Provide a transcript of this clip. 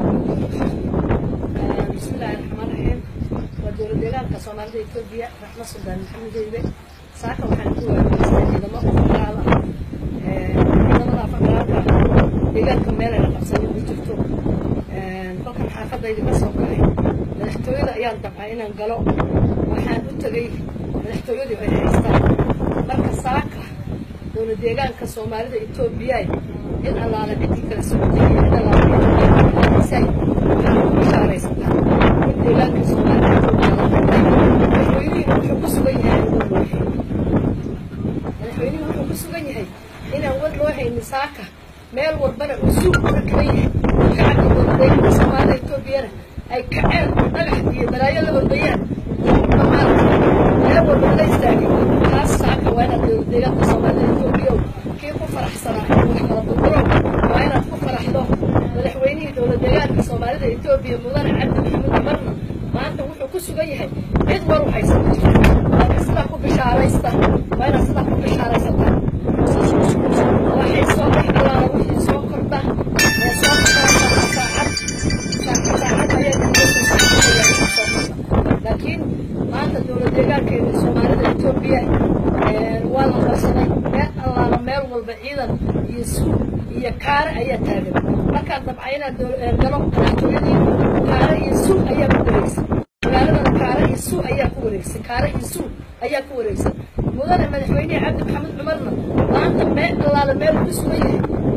bismillahi raxmaan raxiim waa dowlad deegaanka soomaalida etoobiya raxma suldaan maxamed eybe saaka waxaan ku wareegeystay ciidamo faqraal ah ciidamada faqraalka deegaanka meel ayna qabsanin ma jirto kolkan xaafadayda ka soo galay madaxtooyada ayaan dabcay inaan galo waxaan u tegay madaxtooyadii ay haystaan marka saaka dowlad deegaanka soomaalida etoobiya in allaala ciddii kala socotay iyo in allaala ciddii waxaan ku bishaaraysataa in deegaanka soomaalida etoobiya la qabtay madaxweynihii wuxuu ku sugan yahay aan war loo haynin madaxweynihii wuxuu ku sugan yahay inaan war loo haynin saaka meel walbana uu suuq ka kaban yahay shacabka dowladdeegaanka soomaalida etoobiyana ay kaceen dhagax iyo balaayo la ordayaan maaragta meel walba laga istaagay taas saaka waa inaad dowladdeegaanka soomaalida etoobiya kii ku faraxsanaa wax kala burburow waa inaad ku faraxdo madaxweynihii dowlad deegaanka soomaalida etoobiya mudane cabdi maxamed cumarna maanta wuxuu ku sugan yahay cid war u haysan ma jirto laakiin sidaa ku bishaaraysta waa inaad sidaa ku bishaaraysataa waxay soo dhex allaala wixii soo kordha ee soo kordha saacad saacad ayaa laakiin maanta dowlad deegaankeeda soomaalida etoobiya waa la qarsaday meel allaala meel walba ciidan iyo suug iyo kaare ayaa taagan markaan dabca inaad galo madaxtooyadii kaare iyo suug ayaa ku wareegsan magaaladana kaare iyo suug ayaa ku wareegsan kaare iyo suug ayaa ku wareegsan mudane madaxweynehi cabdi maxamed cumarna maanta meel allaala meel ku sugan yahay